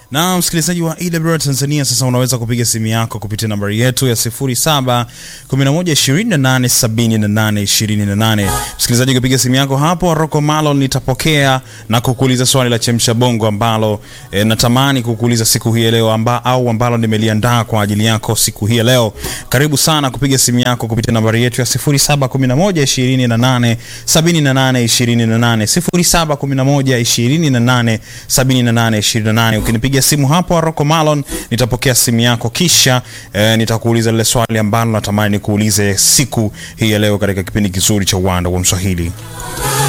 Na msikilizaji wa EWR Tanzania, sasa unaweza kupiga simu yako kupitia nambari yetu ya 0711287828. Msikilizaji, ukipiga simu yako hapo, Rocco Malon nitapokea na kukuuliza swali la chemsha bongo ambalo e, natamani kukuuliza siku hii ya leo amba, au ambalo nimeliandaa kwa ajili yako siku hii ya leo. Karibu sana kupiga simu yako kupitia nambari yetu ya 0711287828 0711287828. Ukinipiga simu hapo Rocco Malon nitapokea simu yako kisha eh, nitakuuliza lile swali ambalo natamani nikuulize siku hii ya leo katika kipindi kizuri cha Uwanda wa Mswahili.